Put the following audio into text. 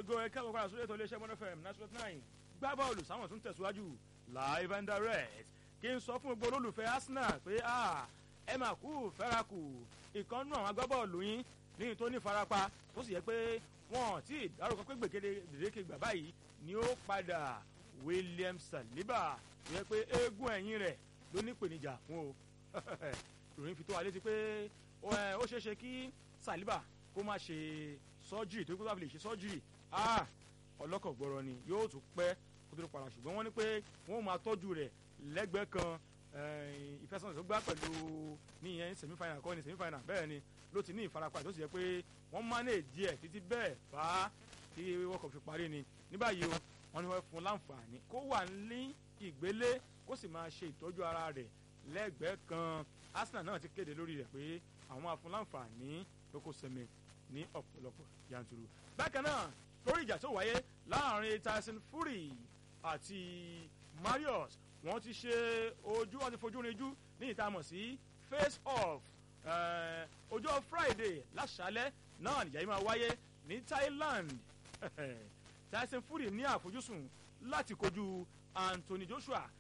go ẹ káàbọ̀ padà sórí ètò iléeṣẹ́ mọ́nà fm national nine gbá bọ́ọ̀lù sáwọn tún tẹ̀síwájú live and direct kí n sọ fún gbogbo olólùfẹ́ arsenal pé ẹ máa kú fẹ́ra kù ìkànnù àwọn agbábọ́ọ̀lù yín ní tó ní farapa tó sì yẹ pé wọn tí ìdárúkọ pé gbèkéde dèdèké gbà báyìí ni ó padà william saliba tó yẹ pé eégún ẹ̀yìn rẹ̀ ló ní ìpèníjà fún o ìròyìn fi tó wa létí pé ó ṣeé ṣe kí saliba kó má ṣe sọ́jírì tó kó bá fi lè ṣe sọ́jírì ọlọ́kọ̀ gbọ́rọ̀ ni yóò tún pẹ́ kó tó padà ṣùgbọ́n wọ́n ní pé wọ́n máa tọ́jú rẹ̀ lẹ́gbẹ̀ẹ́ kan ìfẹsẹ̀wọnsẹ̀ tó gbá pẹ̀lú níyẹn semifinal kọ́ ni semifinal bẹ́ẹ̀ ni ló ti ní ìfarapa tó sì yẹ pé wọ́n manage ẹ̀ títí bẹ́ẹ̀ bá tí world cup fi parí ni ní báyìí o wọ́n ní wọ́n fún láǹfààní kó wà ní ìgbélé kó sì máa ṣe ìtọ́jú ara rẹ̀ lẹ́gbẹ̀ẹ́ kan arsenal náà ti kéde lórí rẹ̀ pé àwọn máa fún láǹfààní lóko sẹ́mi ní ọ̀pọ̀lọpọ̀ yanturu. bákan náà lórí ìjà tó wáyé láàrin tyson fury àti marius wọ́n ti ṣe ojú wọ́n ti fojú rinjú ní ìtamọ̀ sí face off ọjọ́ friday láṣálẹ́ náà nìyá yìí máa wáyé ní thailand tyson fury ní àfojúsùn láti kojú anthony joshua